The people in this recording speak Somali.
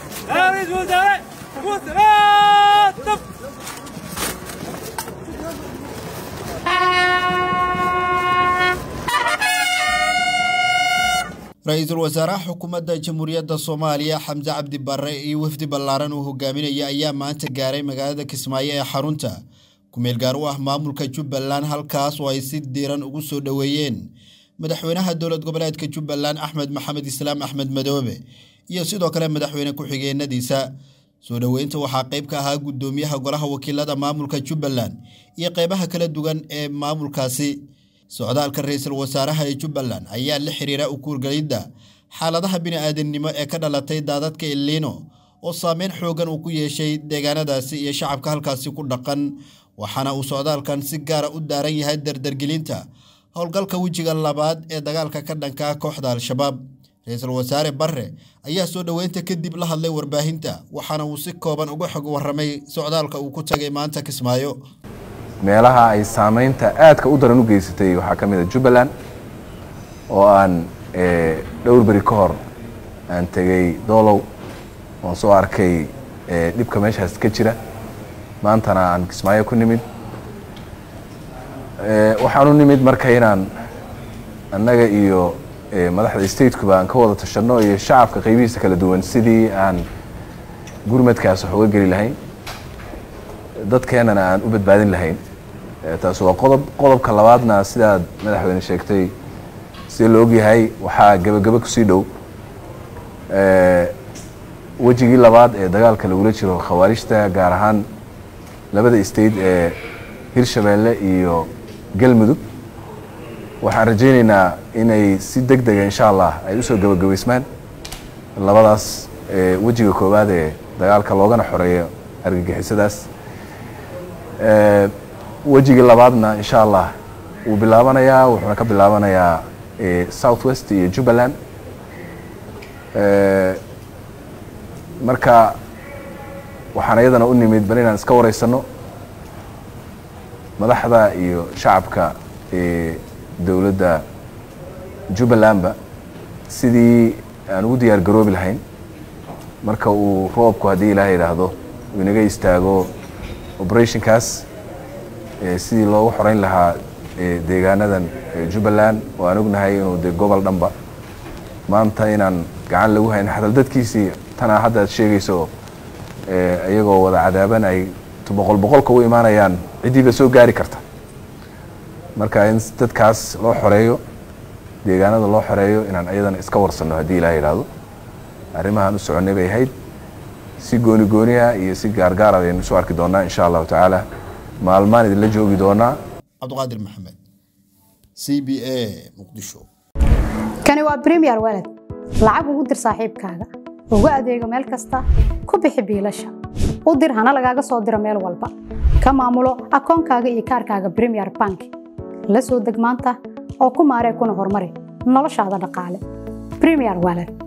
رئيس وزراء وزراء ra-iisul wasaaraha xukuumadda jamhuuriyadda soomaaliya xamse cabdi barre iyo wafdi ballaaran uu hogaaminaya ayaa maanta gaaray magaalada kismaayo ee xarunta kumeel gaar u ah maamulka jubbaland halkaas oo ay si diiran ugu soo dhoweeyeen madaxweynaha dowlad goboleedka jubbaland axmed maxamed islaam axmed madoobe iyo sidoo kale madaxweyne ku-xigeenadiisa soo dhoweynta waxaa qayb ka ahaa guddoomiyaha golaha wakiilada maamulka jubbaland iyo qeybaha kala duwan ee maamulkaasi socdaalka ra-iisul wasaaraha ee jubbaland ayaa la xiriira ukuurgelidda xaaladaha bini-aadamnimo ee ka dhalatay daadadka illiino oo saameyn xoogan uu ku yeeshay deegaanadaasi iyo shacabka halkaasi ku dhaqan waxaana uu socdaalkan si gaara u daaran yahay dardargelinta howlgalka wejiga labaad ee dagaalka ka dhanka kooxda al-shabaab ra-iisul wasaare barre ayaa soo dhoweynta kadib la hadlay warbaahinta waxaana uu si kooban uga xog warramay socdaalka uu ku tagay maanta kismaayo meelaha ay saamaynta aadka u daran u geysatay waxaa ka mid a jubbaland oo aan dhowr beri ka hor aan tegey doolow oon soo arkay dhibka meeshaas ka jira maantana aan kismaayo ku nimid waxaan u nimid marka inaan annaga iyo madaxda statekuba aan ka wada tashanno iyo shacabka qaybihiisa kala duwan sidii aan gurmadkaas wax uga geli lahayn dadkeennana aan u badbaadin lahayn taas waa qodob qodobka labaadna sidaad madaxweyne sheegtay sida la ogyahay waxaa gebagabo kusii dhow wejigii labaad ee dagaalka lagula jiro khawaarijta gaar ahaan labada state ee hirshabeelle iyo galmudug waxaan rajaynaynaa inay si deg dega insha allah ay usoo gebagabaysmaan labadaas wejiga koowaad ee dagaalka loogana xoreeyo argagixisadaas wejigii labaadna insha allah wuu bilaabanayaa wuxuuna ka bilaabanayaa south west iyo jubbaland marka waxaan iyadana u nimid bal inaan iska wareysano madaxda iyo shacabka dowladda jubbalandba sidii aan ugu diyaar garoobi lahayn marka uu roobku haddii ilaaha yidhaahdo uu inaga istaago operationkaas sidii loogu xoreyn lahaa deegaanadan jubbaland oo aan ognahay inuu de gobol dhanba maanta inaan gacan lagu hayn xatal dadkiisii tanaa hadda ad sheegayso iyagoo wada cadaaban ay boqol boqolka u imaanayaan ciddiiba soo gaari karta marka in dadkaas loo xoreeyo deegaanada loo xoreeyo inaan iyadana iska warsanno haddii ilaah yidhaahdo arrimahaan u soconnay bay ahayd si gooni gooniha iyo si gaargaar ayaynu isu arki doonaa insha allahu tacaala maalmaan idinla joogi doonaa cabdiqaadir maxamed c b a muqdisho kani waa bremiyer walad lacag ugu dir saaxiibkaaga ugu adeego meel kasta ku bixi biilasha u dir hana lagaaga soo diro meel walba ka maamulo akoonkaaga iyo kaarkaaga bremiyer bank la soo deg maanta oo ku maaree kuna horumari noloshaada dhaqaale bremiyer walad